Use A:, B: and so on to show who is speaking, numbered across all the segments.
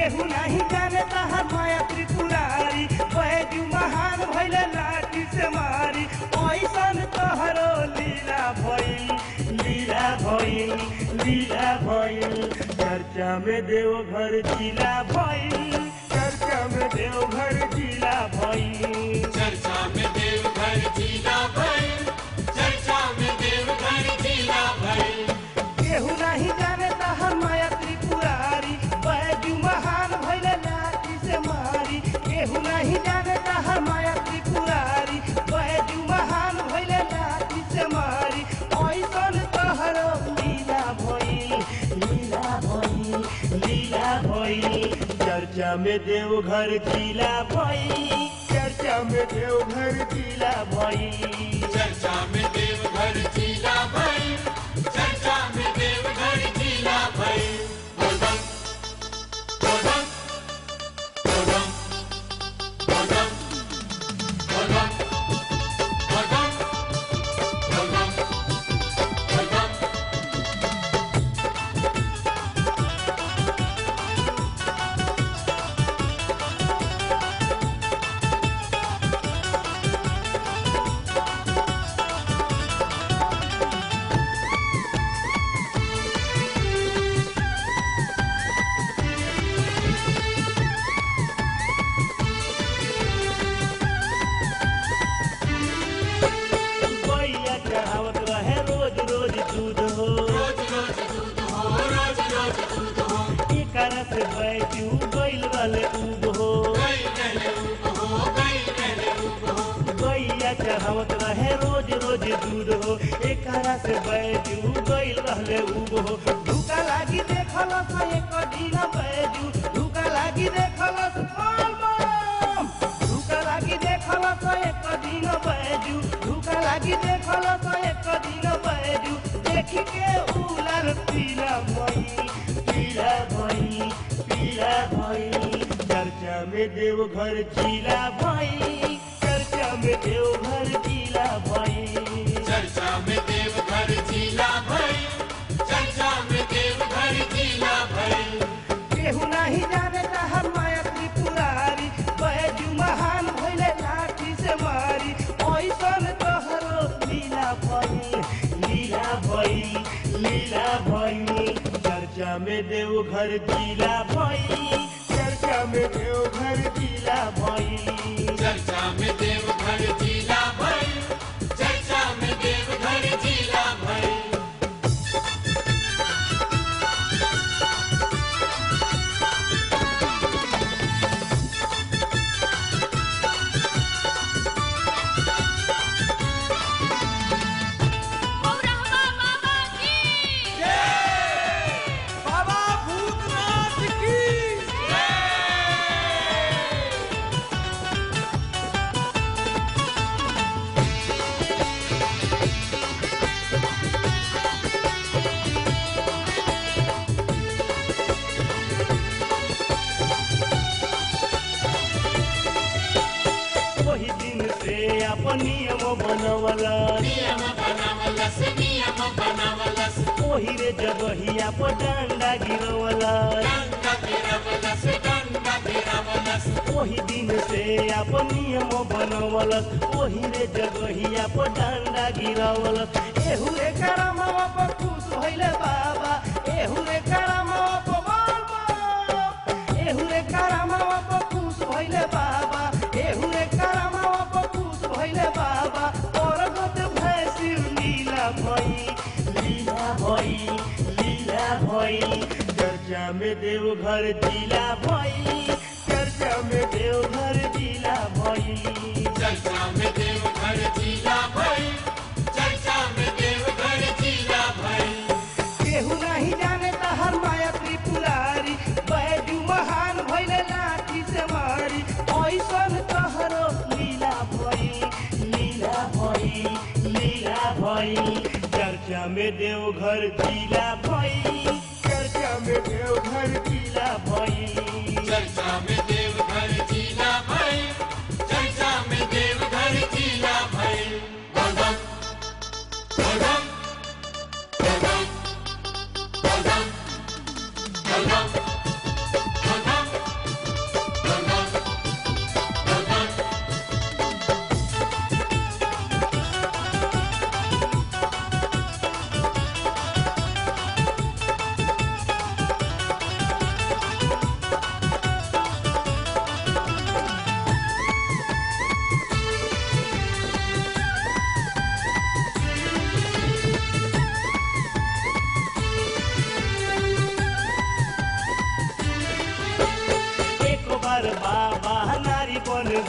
A: केहू नहीं जाने तहार माया त्रिपुरारी बैजू महान भैले लाठी से मारी ऐसन तोहरो लीला भइल लीला भइल लीला भइल चर्चा में देवघर जिला भइल चर्चा में देवघर जिला भइल
B: चर्चा में देवघर जिला भर चर्चा में देवघर जिला भर
A: केहू नहीं जाने तहार माया त्रिपुरारी बैजू महान भैले लाठी से मारी केहू नहीं जाने तहार माया त्रिपुरारी बैजू महान भैले लाठी से मारी ऐसन तोहरो लीला भइल लीला भइल लीला भइल चर्चा में देवघर जिला भइल चर्चा में देवघर जिला भइल
B: चर्चा में देवघर जिला भर चर्चा में देवघर जिला भर बोलबम बोलबम बोलबम बोलबम बोलबम बोलबम बोलबम बोलबम
A: गैया चढ़ावत रहे रोज रोज दूध हो
B: रोज रोज दूध हो रोज रोज दूध हो
A: एकरा से बैजू गैल वाले उब हो
B: गई रहले उब हो गई रहले उब हो
A: गैया चढ़ावत रहे रोज रोज दूध हो एकरा से बैजू गैल रहले उब हो धुका लागी देखल से एक दिन बैजू धुका लागी देखल से बम धुका लागी देखल से एक दिन बैजू धुका लागी देखल से एक दिन बैजू देखी के उलर पीला भई पीला भई पीला भई चर्चा में देवघर जिला भई चर्चा में देवघर जिला भई
B: चर्चा में देवघर जिला भर चर्चा में देवघर जिला भर
A: केहू नहीं जाने तहर माया त्रिपुरारी बैजू महान भइले लाठी से मारी ऐसन तोहरो लीला भई लीला भई लीला भई चर्चा में देवघर जिला भई चर्चा में देवघर जिला भई
B: चर्चा में देवघर जिला भर चर्चा में देवघर जिला भर
C: गौरहवा बाबा की
A: बाबा भूतनाथ की वही दिन से अपन नियम बनवला
B: नियम बनावलस नियम बनावलस
A: ओही रे जगहिया पर डंडा गिरवला
B: डंडा गिरावलस डंडा गिरावलस
A: ओही दिन से अपन नियम बनवलस ओही रे जगहिया पर डंडा गिरवलस एहू रे करमवा पर खुश भइले बाबा एहू रे करमवा पर बोल बोल। एहू रे करमवा पर खुश भइले बाबा एहू रे करमवा पर खुश भइले बाबा और गत भैसी लीला भई लीला भई लीला भई चर्चा में देवघर जिला भई चर्चा में देवघर जिला भई
B: चर्चा में देवघर जिला भर चर्चा में देवघर जिला भर
A: केहू नहीं जाने तहर माया त्रिपुरारी बैजू महान भइले लाठी से मारी ऐसन तहरो लीला भई लीला भई लीला भई चर्चा में देवघर जिला भई चर्चा में देवघर जिला भई
B: चर्चा में देवघर जिला भर चर्चा में देवघर जिला भर बोलबम बोलबम बोलबम बोलबम बोलबम बोलबम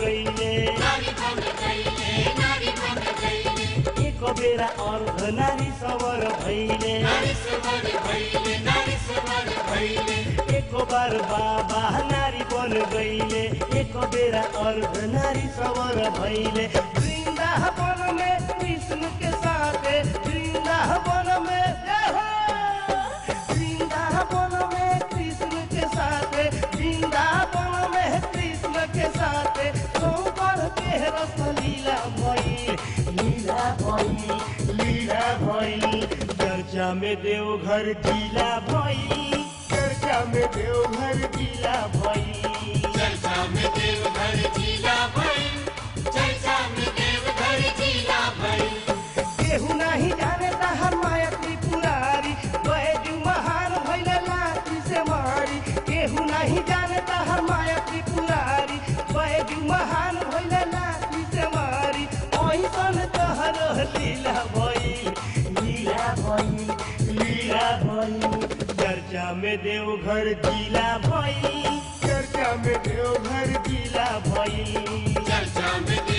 A: गईले
B: नारी बन गईले नारी बन गईले
A: एक बेरा अर्ध नारी सवर भैले
B: नारी सवर भइले नारी सवर भइले
A: एक बार बाबा नारी बन गईले एक बेरा अर्ध नारी सवर भैले वृंदावन में कृष्ण के साथ वृंदावन में जय हो! वृंदावन में कृष्ण के साथ वृंदावन में कृष्ण के साथ सोमवार के रस लीला भई लीला भई लीला भई चर्चा में देवघर जिला भई चर्चा में देवघर जिला भई
B: चर्चा में देवघर जिला भई चर्चा में देवघर जिला भई
A: केहू नहीं जाने हर माया त्रिपुरारी बैजू महान भैले लाठी से मारी केहू नहीं जाने हर माया त्रिपुरारी बैजू महान भैले लाठी से मारी ओहिसन तहर लीला भई लीला भई लीला भई चर्चा में देवघर जिला भई चर्चा में देवघर जिला भई
B: चर्चा में